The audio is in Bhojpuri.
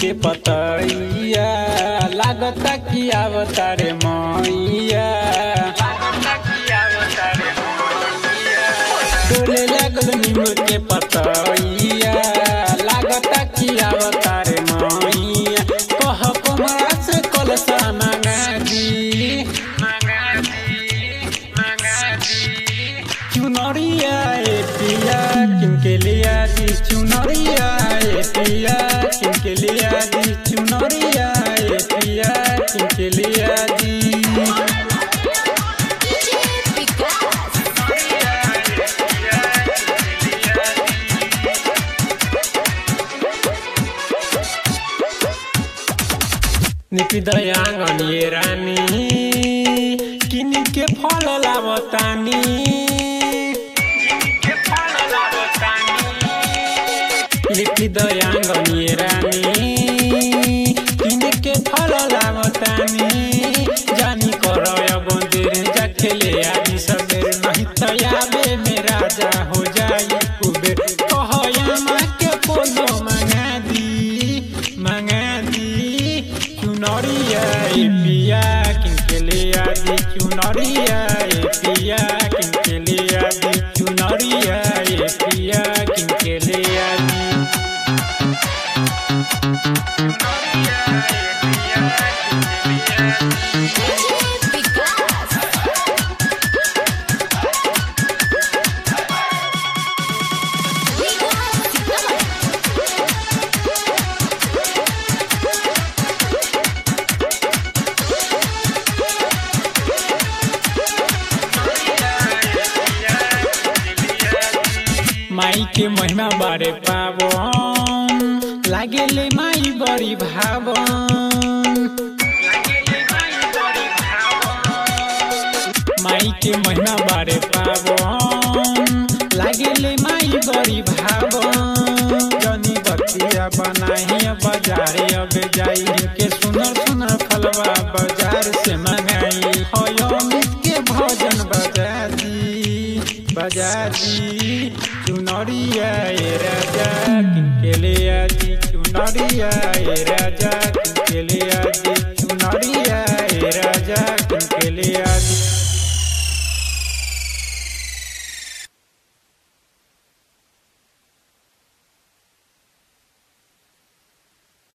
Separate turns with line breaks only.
के पतैया लागता कि आवतारे मैया डोले लागल नीम के पतैया लागता कि आवतारे मैया कह कमरा से कलसा मंगा दी चुनरिया ए पिया किनके लिया दी चुनरिया ए पिया किनके लिया दी चुनरिया ए पिया किनके लिया दी निपि दयांगन ये रानी किनी के फल लावतानी लिपि दयांगन ये रानी किनी के फल लावतानी जानी करय बंदिर जा खेले आदि सबेर नहीं तो याबे में राजा हो जाई कुबेर कहया माँ के पोलो मंगा दी मंगा दी चुनरिया ए पिया किनके ले आदि चुनरिया ए पिया किनके ले आदि चुनरिया ए पिया किनके ले आदि माई के महिमा बारे पावन लागेले माई बड़ी भावन माई के महिमा बारे पावन लागेले माई बड़ी भावन जनी बतिया बनाही बाजारे अब जाई के सुनर सुनर फलवा बाजार से मंगाई हो अमित के भजन बजा दी बजा दी चुनरिया ए राजा किनके ले आजी चुनरिया ए राजा किनके ले